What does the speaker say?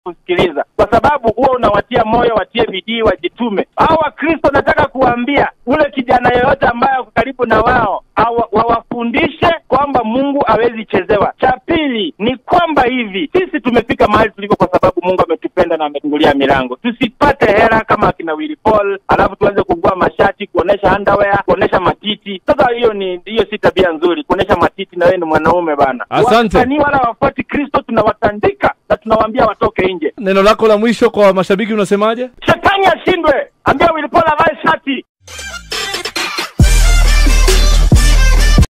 kusikiliza, kwa sababu huwa unawatia moyo, watie bidii, wajitume. Hao Wakristo nataka kuwaambia ule kijana yeyote ambaye ako karibu na wao awa- wawafundishe kwamba Mungu hawezi chezewa. Cha pili ni kwamba hivi sisi tumefika mahali tuliko kwa sababu Mungu ametupenda na amefungulia milango. Tusipate hela kama akina Willy Paul, alafu tuanze kuvua mashati, kuonesha underwear, kuonesha matiti. Sasa hiyo ni hiyo si tabia nzuri, kuonesha matiti na wewe ni mwanaume bana. Asante. Wasanii wala wafuati Kristo, tunawatandika na tunawaambia watoke nje. Neno lako la mwisho kwa mashabiki unasemaje? Shetani ashindwe, ambia Willy Paul avae shati.